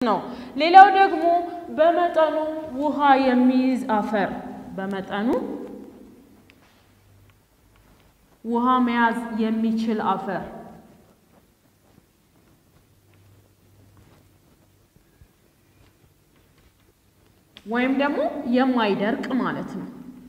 ነው። ሌላው ደግሞ በመጠኑ ውሃ የሚይዝ አፈር በመጠኑ ውሃ መያዝ የሚችል አፈር ወይም ደግሞ የማይደርቅ ማለት ነው።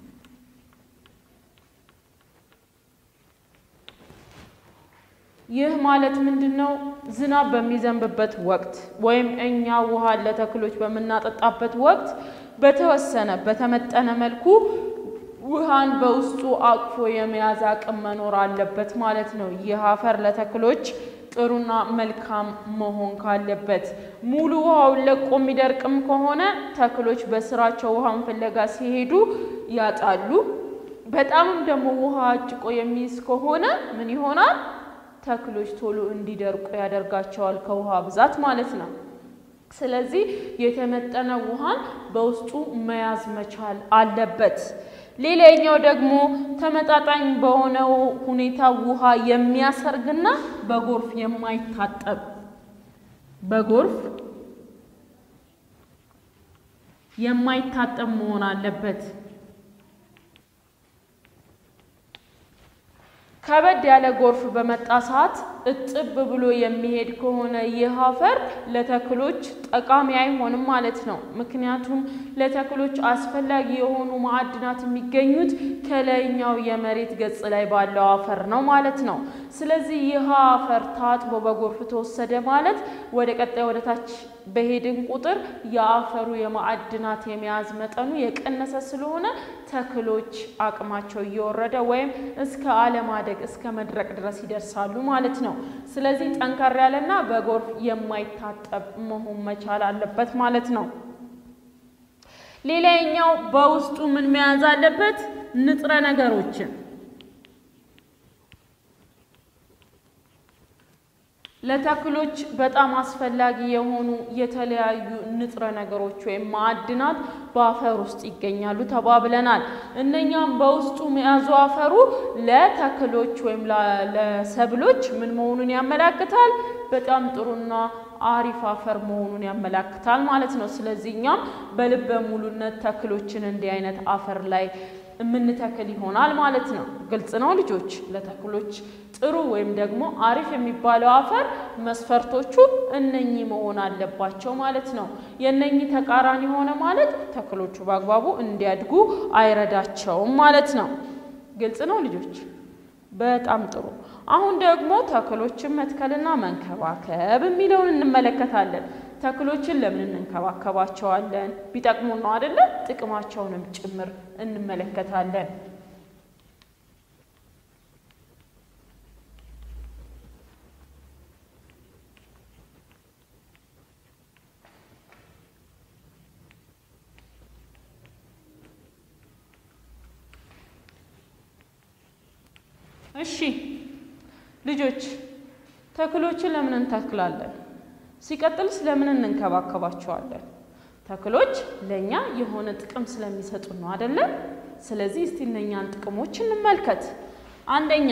ይህ ማለት ምንድን ነው? ዝናብ በሚዘንብበት ወቅት ወይም እኛ ውሃ ለተክሎች በምናጠጣበት ወቅት በተወሰነ በተመጠነ መልኩ ውሃን በውስጡ አቅፎ የመያዝ አቅም መኖር አለበት ማለት ነው። ይህ አፈር ለተክሎች ጥሩና መልካም መሆን ካለበት ሙሉ ውሃውን ለቆ የሚደርቅም ከሆነ ተክሎች በስራቸው ውሃን ፍለጋ ሲሄዱ ያጣሉ። በጣምም ደግሞ ውሃ አጭቆ የሚይዝ ከሆነ ምን ይሆናል? ተክሎች ቶሎ እንዲደርቁ ያደርጋቸዋል፣ ከውሃ ብዛት ማለት ነው። ስለዚህ የተመጠነ ውሃን በውስጡ መያዝ መቻል አለበት። ሌላኛው ደግሞ ተመጣጣኝ በሆነው ሁኔታ ውሃ የሚያሰርግና በጎርፍ የማይታጠብ በጎርፍ የማይታጠብ መሆን አለበት። ከበድ ያለ ጎርፍ በመጣ ሰዓት እጥብ ብሎ የሚሄድ ከሆነ ይህ አፈር ለተክሎች ጠቃሚ አይሆንም ማለት ነው። ምክንያቱም ለተክሎች አስፈላጊ የሆኑ ማዕድናት የሚገኙት ከላይኛው የመሬት ገጽ ላይ ባለው አፈር ነው ማለት ነው። ስለዚህ ይህ አፈር ታጥቦ በጎርፍ ተወሰደ ማለት ወደ ቀጣይ ወደ ታች በሄድን ቁጥር የአፈሩ የማዕድናት የመያዝ መጠኑ የቀነሰ ስለሆነ ተክሎች አቅማቸው እየወረደ ወይም እስከ አለማደግ እስከ መድረቅ ድረስ ይደርሳሉ ማለት ነው። ስለዚህ ጠንከር ያለና በጎርፍ የማይታጠብ መሆን መቻል አለበት ማለት ነው። ሌላኛው በውስጡ ምን መያዝ አለበት? ንጥረ ነገሮችን ለተክሎች በጣም አስፈላጊ የሆኑ የተለያዩ ንጥረ ነገሮች ወይም ማዕድናት በአፈር ውስጥ ይገኛሉ ተባብለናል። እነኛም በውስጡ መያዙ አፈሩ ለተክሎች ወይም ለሰብሎች ምን መሆኑን ያመላክታል? በጣም ጥሩና አሪፍ አፈር መሆኑን ያመላክታል ማለት ነው። ስለዚህ እኛም በልበ ሙሉነት ተክሎችን እንዲህ አይነት አፈር ላይ የምንተክል ይሆናል ማለት ነው። ግልጽ ነው ልጆች? ለተክሎች ጥሩ ወይም ደግሞ አሪፍ የሚባለው አፈር መስፈርቶቹ እነኚህ መሆን አለባቸው ማለት ነው። የእነኚህ ተቃራኒ ሆነ ማለት ተክሎቹ በአግባቡ እንዲያድጉ አይረዳቸውም ማለት ነው። ግልጽ ነው ልጆች? በጣም ጥሩ። አሁን ደግሞ ተክሎችን መትከልና መንከባከብ የሚለውን እንመለከታለን። ተክሎችን ለምን እንንከባከባቸዋለን? ቢጠቅሙ ነው አይደለ? ጥቅማቸውንም ጭምር እንመለከታለን። እሺ ልጆች ተክሎችን ለምን እንተክላለን? ሲቀጥልስ ለምን እንንከባከባቸዋለን? ተክሎች ለእኛ የሆነ ጥቅም ስለሚሰጡ ነው አይደለም? ስለዚህ እስቲ እነኛን ጥቅሞች እንመልከት። አንደኛ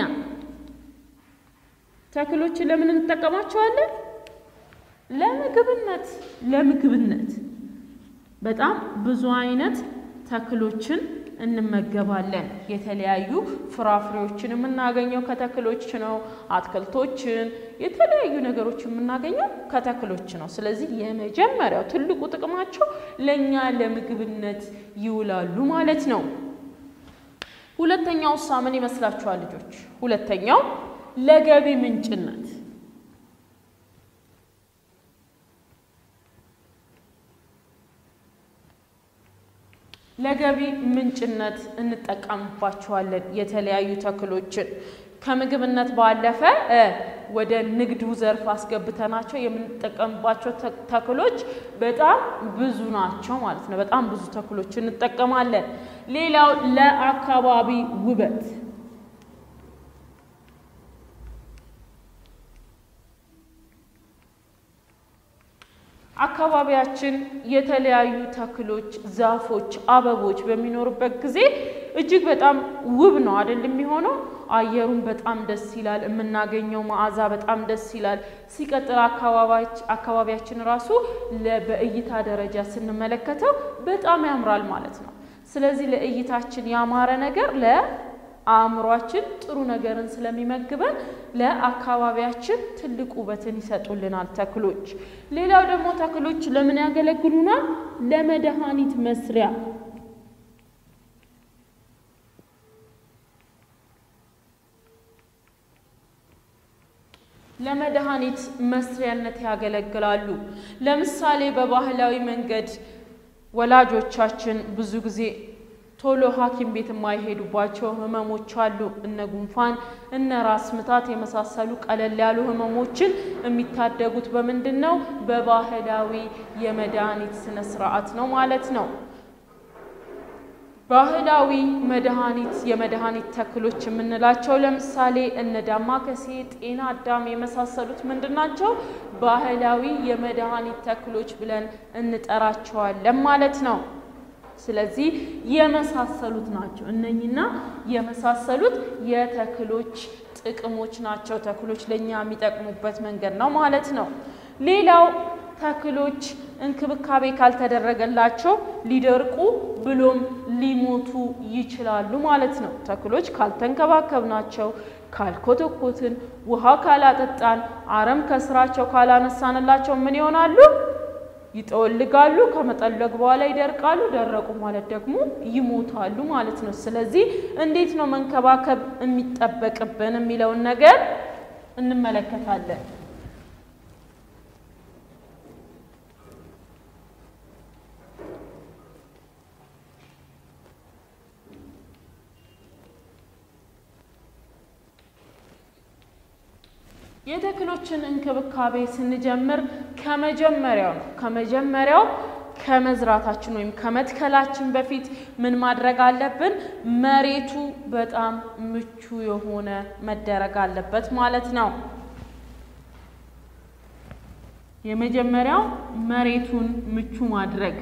ተክሎችን ለምን እንጠቀማቸዋለን? ለምግብነት ለምግብነት በጣም ብዙ አይነት ተክሎችን እንመገባለን። የተለያዩ ፍራፍሬዎችን የምናገኘው ከተክሎች ነው። አትክልቶችን፣ የተለያዩ ነገሮች የምናገኘው ከተክሎች ነው። ስለዚህ የመጀመሪያው ትልቁ ጥቅማቸው ለእኛ ለምግብነት ይውላሉ ማለት ነው። ሁለተኛው ሳ ምን ይመስላችኋል ልጆች? ሁለተኛው ለገቢ ምንጭነት ለገቢ ምንጭነት እንጠቀምባቸዋለን። የተለያዩ ተክሎችን ከምግብነት ባለፈ ወደ ንግዱ ዘርፍ አስገብተናቸው የምንጠቀምባቸው ተክሎች በጣም ብዙ ናቸው ማለት ነው። በጣም ብዙ ተክሎች እንጠቀማለን። ሌላው ለአካባቢ ውበት አካባቢያችን የተለያዩ ተክሎች፣ ዛፎች፣ አበቦች በሚኖሩበት ጊዜ እጅግ በጣም ውብ ነው አይደል የሚሆነው። አየሩን በጣም ደስ ይላል። የምናገኘው መዓዛ በጣም ደስ ይላል። ሲቀጥል አካባቢያችን ራሱ በእይታ ደረጃ ስንመለከተው በጣም ያምራል ማለት ነው። ስለዚህ ለእይታችን ያማረ ነገር ለአእምሯችን ጥሩ ነገርን ስለሚመግበን ለአካባቢያችን ትልቅ ውበትን ይሰጡልናል ተክሎች። ሌላው ደግሞ ተክሎች ለምን ያገለግሉናል? ለመድኃኒት መስሪያ ለመድኃኒት መስሪያነት ያገለግላሉ። ለምሳሌ በባህላዊ መንገድ ወላጆቻችን ብዙ ጊዜ ቶሎ ሐኪም ቤት የማይሄዱባቸው ህመሞች አሉ። እነ ጉንፋን፣ እነ ራስ ምታት የመሳሰሉ ቀለል ያሉ ህመሞችን የሚታደጉት በምንድን ነው? በባህላዊ የመድኃኒት ስነ ስርዓት ነው ማለት ነው። ባህላዊ መድኃኒት የመድኃኒት ተክሎች የምንላቸው ለምሳሌ እነ ዳማከሴ፣ ጤና አዳም የመሳሰሉት ምንድን ናቸው? ባህላዊ የመድኃኒት ተክሎች ብለን እንጠራቸዋለን ማለት ነው። ስለዚህ የመሳሰሉት ናቸው። እነኝና የመሳሰሉት የተክሎች ጥቅሞች ናቸው። ተክሎች ለእኛ የሚጠቅሙበት መንገድ ነው ማለት ነው። ሌላው ተክሎች እንክብካቤ ካልተደረገላቸው ሊደርቁ ብሎም ሊሞቱ ይችላሉ ማለት ነው። ተክሎች ካልተንከባከብናቸው፣ ካልኮተኮትን፣ ውሃ ካላጠጣን፣ አረም ከስራቸው ካላነሳንላቸው ምን ይሆናሉ? ይጠወልጋሉ። ከመጠለግ በኋላ ይደርቃሉ። ደረቁ ማለት ደግሞ ይሞታሉ ማለት ነው። ስለዚህ እንዴት ነው መንከባከብ የሚጠበቅብን የሚለውን ነገር እንመለከታለን። የተክሎችን እንክብካቤ ስንጀምር ከመጀመሪያው ነው ከመጀመሪያው ከመዝራታችን ወይም ከመትከላችን በፊት ምን ማድረግ አለብን? መሬቱ በጣም ምቹ የሆነ መደረግ አለበት ማለት ነው። የመጀመሪያው መሬቱን ምቹ ማድረግ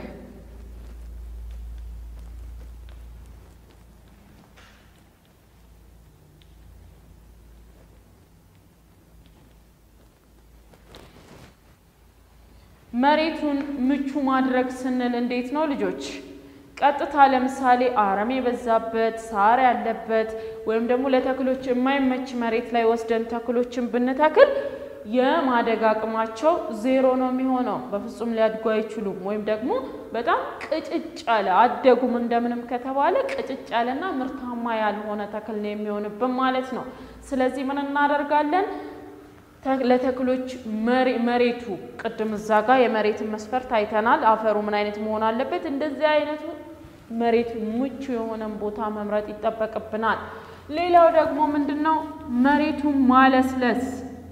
መሬቱን ምቹ ማድረግ ስንል እንዴት ነው ልጆች? ቀጥታ ለምሳሌ አረም የበዛበት ሳር ያለበት ወይም ደግሞ ለተክሎች የማይመች መሬት ላይ ወስደን ተክሎችን ብንተክል የማደግ አቅማቸው ዜሮ ነው የሚሆነው። በፍጹም ሊያድጉ አይችሉም። ወይም ደግሞ በጣም ቅጭጭ ያለ አደጉም እንደምንም ከተባለ ቅጭጭ ያለና ምርታማ ያልሆነ ተክል ነው የሚሆንብን ማለት ነው። ስለዚህ ምን እናደርጋለን? ለተክሎች መሬቱ ቅድም እዛ ጋር የመሬትን መስፈርት አይተናል። አፈሩ ምን አይነት መሆን አለበት? እንደዚህ አይነቱ መሬት ምቹ የሆነን ቦታ መምረጥ ይጠበቅብናል። ሌላው ደግሞ ምንድን ነው? መሬቱን ማለስለስ።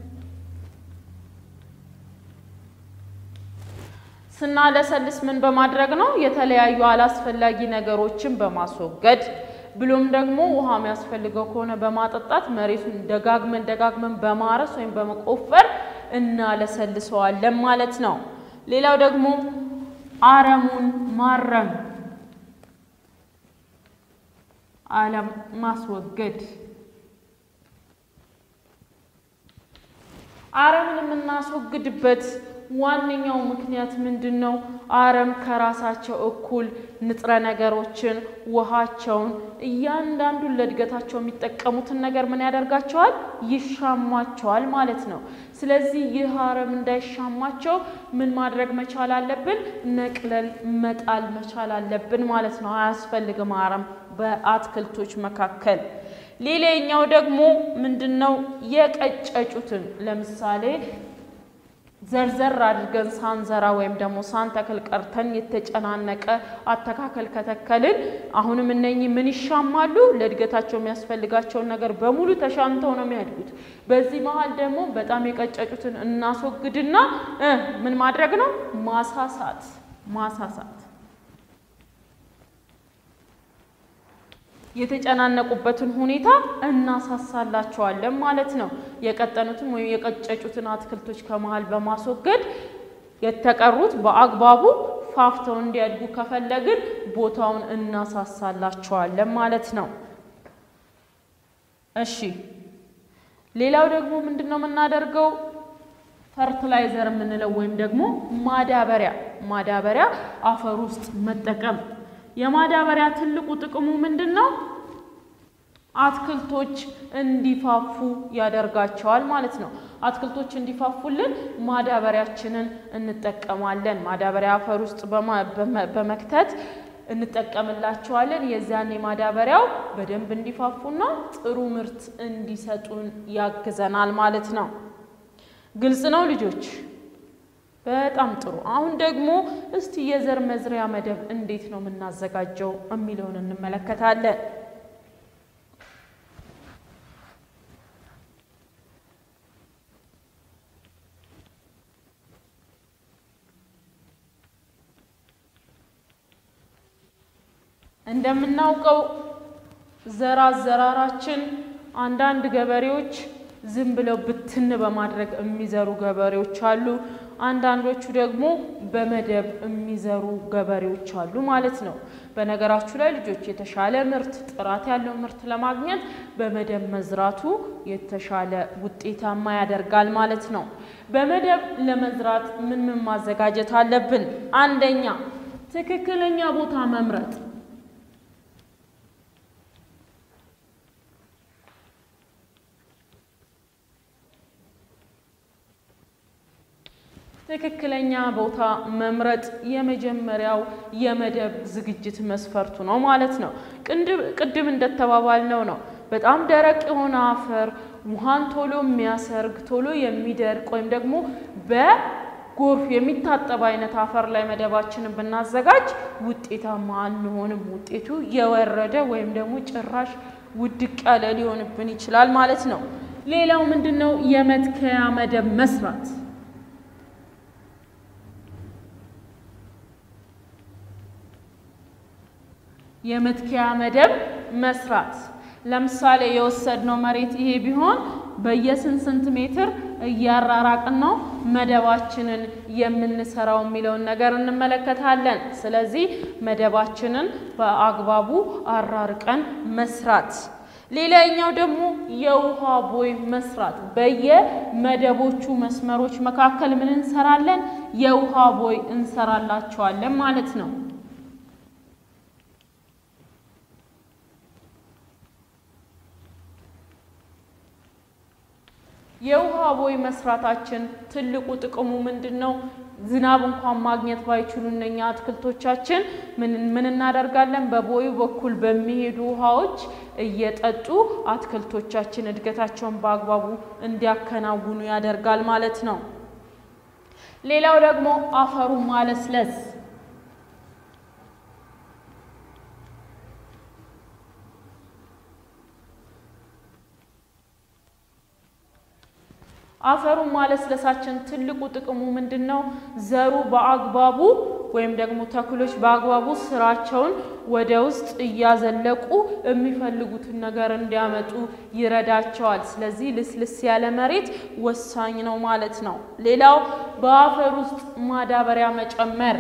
ስናለሰልስ ምን በማድረግ ነው? የተለያዩ አላስፈላጊ ነገሮችን በማስወገድ ብሎም ደግሞ ውሃ የሚያስፈልገው ከሆነ በማጠጣት መሬቱን ደጋግመን ደጋግመን በማረስ ወይም በመቆፈር እናለሰልሰዋለን ማለት ነው። ሌላው ደግሞ አረሙን ማረም አለም ማስወገድ። አረምን የምናስወግድበት ዋነኛው ምክንያት ምንድን ነው? አረም ከራሳቸው እኩል ንጥረ ነገሮችን፣ ውሃቸውን፣ እያንዳንዱን ለእድገታቸው የሚጠቀሙትን ነገር ምን ያደርጋቸዋል? ይሻማቸዋል ማለት ነው። ስለዚህ ይህ አረም እንዳይሻማቸው ምን ማድረግ መቻል አለብን? ነቅለል መጣል መቻል አለብን ማለት ነው። አያስፈልግም አረም በአትክልቶች መካከል። ሌላኛው ደግሞ ምንድን ነው? የቀጨጩትን ለምሳሌ ዘርዘር አድርገን ሳንዘራ ወይም ደግሞ ሳንተክል ቀርተን የተጨናነቀ አተካከል ከተከልን አሁንም እነኚህ ምን ይሻማሉ? ለእድገታቸው የሚያስፈልጋቸውን ነገር በሙሉ ተሻምተው ነው የሚያድጉት። በዚህ መሀል ደግሞ በጣም የቀጨጩትን እናስወግድና እ ምን ማድረግ ነው? ማሳሳት ማሳሳት የተጨናነቁበትን ሁኔታ እናሳሳላቸዋለን ማለት ነው። የቀጠኑትን ወይም የቀጨጩትን አትክልቶች ከመሀል በማስወገድ የተቀሩት በአግባቡ ፋፍተው እንዲያድጉ ከፈለግን ቦታውን እናሳሳላቸዋለን ማለት ነው። እሺ ሌላው ደግሞ ምንድን ነው የምናደርገው? ፈርትላይዘር የምንለው ወይም ደግሞ ማዳበሪያ ማዳበሪያ አፈር ውስጥ መጠቀም። የማዳበሪያ ትልቁ ጥቅሙ ምንድን ነው? አትክልቶች እንዲፋፉ ያደርጋቸዋል ማለት ነው። አትክልቶች እንዲፋፉልን ማዳበሪያችንን እንጠቀማለን። ማዳበሪያ አፈር ውስጥ በመክተት እንጠቀምላቸዋለን። የዚያኔ ማዳበሪያው በደንብ እንዲፋፉና ጥሩ ምርት እንዲሰጡን ያግዘናል ማለት ነው። ግልጽ ነው ልጆች? በጣም ጥሩ። አሁን ደግሞ እስቲ የዘር መዝሪያ መደብ እንዴት ነው የምናዘጋጀው የሚለውን እንመለከታለን። እንደምናውቀው ዘር አዘራራችን አንዳንድ ገበሬዎች ዝም ብለው ብትን በማድረግ የሚዘሩ ገበሬዎች አሉ። አንዳንዶቹ ደግሞ በመደብ የሚዘሩ ገበሬዎች አሉ ማለት ነው። በነገራችሁ ላይ ልጆች የተሻለ ምርት፣ ጥራት ያለው ምርት ለማግኘት በመደብ መዝራቱ የተሻለ ውጤታማ ያደርጋል ማለት ነው። በመደብ ለመዝራት ምን ምን ማዘጋጀት አለብን? አንደኛ ትክክለኛ ቦታ መምረጥ ትክክለኛ ቦታ መምረጥ የመጀመሪያው የመደብ ዝግጅት መስፈርቱ ነው ማለት ነው። ቅድም እንደተባባልነው ነው። በጣም ደረቅ የሆነ አፈር ውሃን ቶሎ የሚያሰርግ ቶሎ የሚደርቅ ወይም ደግሞ በጎርፍ የሚታጠብ አይነት አፈር ላይ መደባችንን ብናዘጋጅ ውጤታማ አንሆንም። ውጤቱ የወረደ ወይም ደግሞ ጭራሽ ውድቅ ያለ ሊሆንብን ይችላል ማለት ነው። ሌላው ምንድን ነው? የመትከያ መደብ መስራት የመትከያ መደብ መስራት። ለምሳሌ የወሰድነው መሬት ይሄ ቢሆን በየስንት ስንት ሜትር እያራራቅን ነው መደባችንን የምንሰራው የሚለውን ነገር እንመለከታለን። ስለዚህ መደባችንን በአግባቡ አራርቀን መስራት። ሌላኛው ደግሞ የውሃ ቦይ መስራት። በየመደቦቹ መስመሮች መካከል ምን እንሰራለን? የውሃ ቦይ እንሰራላቸዋለን ማለት ነው። የውሃ ቦይ መስራታችን ትልቁ ጥቅሙ ምንድን ነው? ዝናብ እንኳን ማግኘት ባይችሉ እነኛ አትክልቶቻችን ምን እናደርጋለን? በቦዩ በኩል በሚሄዱ ውሃዎች እየጠጡ አትክልቶቻችን እድገታቸውን በአግባቡ እንዲያከናውኑ ያደርጋል ማለት ነው። ሌላው ደግሞ አፈሩን ማለስለስ አፈሩን ማለስለሳችን ትልቁ ጥቅሙ ምንድን ነው? ዘሩ በአግባቡ ወይም ደግሞ ተክሎች በአግባቡ ስራቸውን ወደ ውስጥ እያዘለቁ የሚፈልጉትን ነገር እንዲያመጡ ይረዳቸዋል። ስለዚህ ልስልስ ያለ መሬት ወሳኝ ነው ማለት ነው። ሌላው በአፈር ውስጥ ማዳበሪያ መጨመር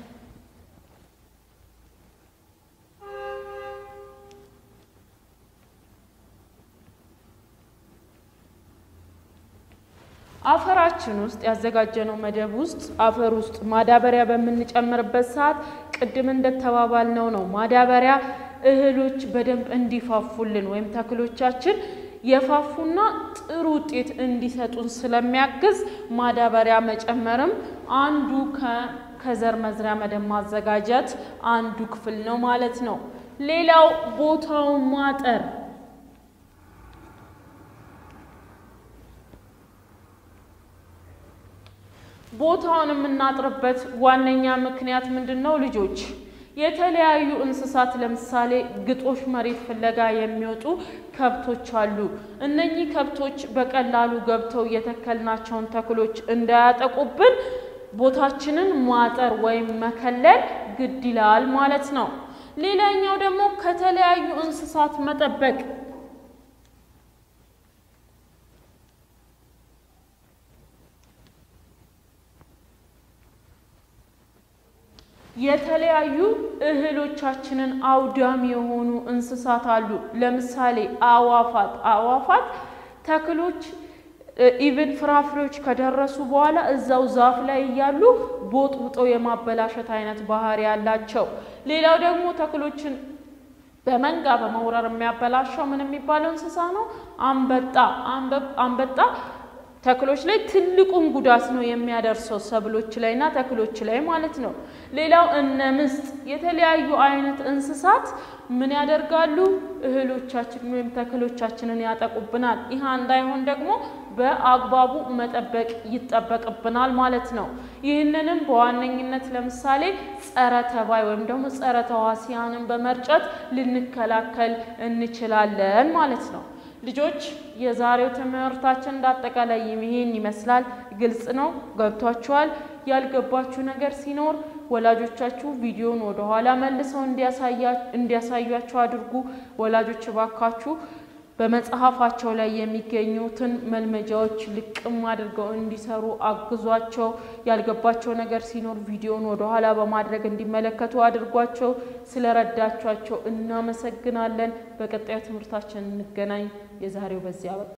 አፈራችን ውስጥ ያዘጋጀነው መደብ ውስጥ አፈር ውስጥ ማዳበሪያ በምንጨምርበት ሰዓት ቅድም እንደተባባልነው ነው። ማዳበሪያ እህሎች በደንብ እንዲፋፉልን ወይም ተክሎቻችን የፋፉና ጥሩ ውጤት እንዲሰጡን ስለሚያግዝ ማዳበሪያ መጨመርም አንዱ ከዘር መዝሪያ መደብ ማዘጋጀት አንዱ ክፍል ነው ማለት ነው። ሌላው ቦታውን ማጠር ቦታውን የምናጥርበት ዋነኛ ምክንያት ምንድን ነው? ልጆች የተለያዩ እንስሳት ለምሳሌ ግጦሽ መሬት ፍለጋ የሚወጡ ከብቶች አሉ። እነኚህ ከብቶች በቀላሉ ገብተው የተከልናቸውን ተክሎች እንዳያጠቁብን ቦታችንን ማጠር ወይም መከለል ግድ ይላል ማለት ነው። ሌላኛው ደግሞ ከተለያዩ እንስሳት መጠበቅ የተለያዩ እህሎቻችንን አውዳሚ የሆኑ እንስሳት አሉ። ለምሳሌ አዋፋት አዋፋት ተክሎች ኢቭን ፍራፍሬዎች ከደረሱ በኋላ እዛው ዛፍ ላይ እያሉ ቦጥቡጠው የማበላሸት አይነት ባህሪ ያላቸው። ሌላው ደግሞ ተክሎችን በመንጋ በመውረር የሚያበላሸው ምን የሚባለው እንስሳ ነው? አንበጣ። አንበጣ ተክሎች ላይ ትልቁን ጉዳት ነው የሚያደርሰው ሰብሎች ላይ እና ተክሎች ላይ ማለት ነው። ሌላው እነ ምስጥ የተለያዩ አይነት እንስሳት ምን ያደርጋሉ? እህሎቻችን ወይም ተክሎቻችንን ያጠቁብናል። ይህ እንዳይሆን ደግሞ በአግባቡ መጠበቅ ይጠበቅብናል ማለት ነው። ይህንንም በዋነኝነት ለምሳሌ ጸረ ተባይ ወይም ደግሞ ጸረ ተዋሲያንን በመርጨት ልንከላከል እንችላለን ማለት ነው። ልጆች የዛሬው ትምህርታችን እንዳጠቃላይ ይህን ይመስላል። ግልጽ ነው? ገብቷችኋል? ያልገባችሁ ነገር ሲኖር ወላጆቻችሁ ቪዲዮን ወደኋላ መልሰው እንዲያሳያችሁ አድርጉ። ወላጆች እባካችሁ በመጽሐፋቸው ላይ የሚገኙትን መልመጃዎች ልቅም አድርገው እንዲሰሩ አግዟቸው። ያልገባቸው ነገር ሲኖር ቪዲዮን ወደኋላ በማድረግ እንዲመለከቱ አድርጓቸው። ስለረዳቿቸው እናመሰግናለን። በቀጣዩ ትምህርታችን እንገናኝ። የዛሬው በዚያ